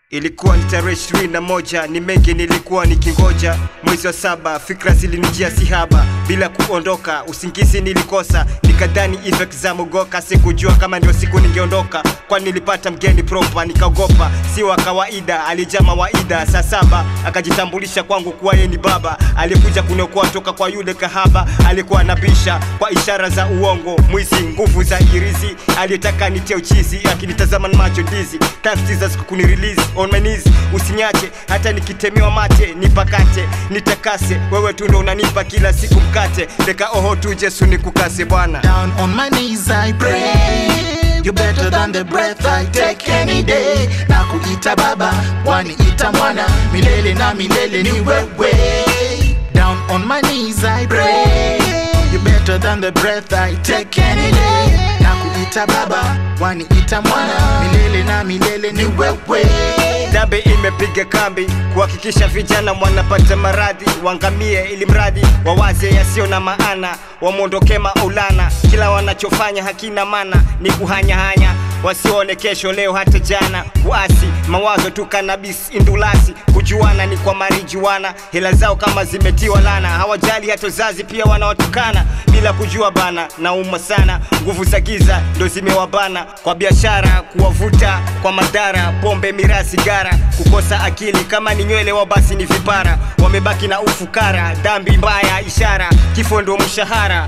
Ilikuwa ni tarehe ishirini na moja, ni mengi nilikuwa nikingoja. Mwezi wa saba, fikra zilinijia sihaba, bila kuondoka, usingizi nilikosa, nikadhani effect za mogoka. Sikujua kama ndio siku ningeondoka, kwani nilipata mgeni proper, nikaogopa, si wa kawaida, alijaa mawaida. Saa saba akajitambulisha kwangu kuwa yeye ni baba, alikuja kuniokoa toka kwa yule kahaba, alikuwa anabisha kwa ishara za uongo, mwizi, nguvu za irizi, aliyetaka nitie uchizi, akinitazama na macho dizi, taftiza kuni release on my knees, usinyache hata nikitemewa mate, nipakate nitakase, wewe tu ndo unanipa kila siku mkate, deka oho tu Yesu nikukase Bwana. Down on my knees I pray You better than the breath I take any day Na kuita baba, waniita mwana Milele na milele ni wewe Down on my knees I pray You better than the breath I take any day Na kuita baba, waniita mwana Milele na milele ni wewe Dabe imepiga kambi kuhakikisha vijana wanapata maradhi, wangamie ili mradi wawaze yasio na maana, wamwondoke maulana. Kila wanachofanya hakina maana, ni kuhanyahanya, wasione kesho leo hata jana. Kuasi mawazo tu, kanabis indulasi, kujuana ni kwa marijuana. Hela zao kama zimetiwa lana, hawajali hata uzazi, pia wanawatukana bila kujua bana. Nauma sana, nguvu za giza ndo zimewabana kwa biashara, kuwavuta kwa madhara, pombe, miraa, sigara, kukosa akili. Kama ni nywele wao basi ni vipara, wamebaki na ufukara, dhambi mbaya, ishara, kifo ndo mshahara.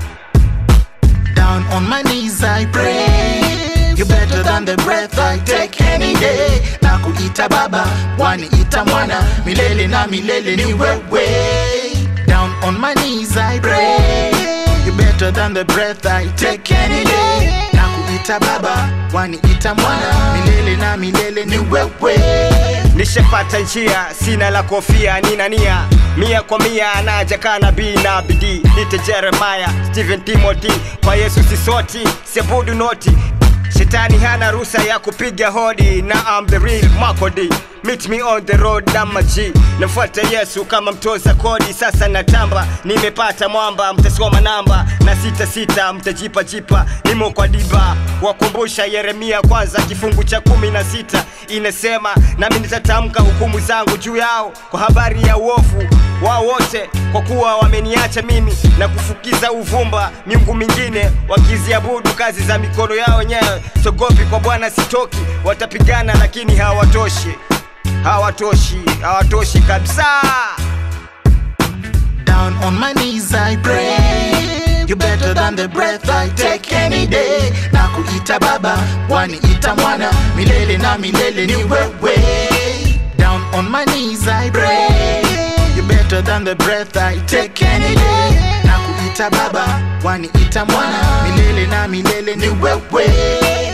Down on my knees I pray You better than the breath I take any day Na kuita baba, waniita mwana Milele na milele ni wewe Down on my knees I pray You better than the breath I take any day Na kuita baba, waniita mwana Milele na milele ni wewe Nishapata njia, sina la kofia, nina nia mia kwa mia, anaja kana bi na bidii. Nite Jeremiah, Stephen Timothy, kwa Yesu sisoti, siabudu noti. Shetani hana ruhusa ya kupiga hodi, na I'm the real Makodi. Meet me on the road na maji, nafuata Yesu kama mtoza kodi. Sasa natamba, nimepata mwamba, mtasoma namba na sita sita, mtajipa jipa, nimo kwa diba. Wakumbusha Yeremia kwanza kifungu cha kumi na sita inasema, nami nitatamka hukumu zangu juu yao kwa habari ya uovu wao wote, kwa kuwa wameniacha mimi na kufukiza uvumba miungu mingine, wakiziabudu kazi za mikono yao wenyewe. Sogopi kwa Bwana sitoki, watapigana lakini hawatoshi, hawatoshi, hawatoshi kabisa. Down on my knees I pray You better than the breath I take any day Na kuita baba, waniita mwana Milele na milele ni wewe Down on my knees I pray You better than the breath I take any day Na kuita baba, waniita mwana Milele na milele ni wewe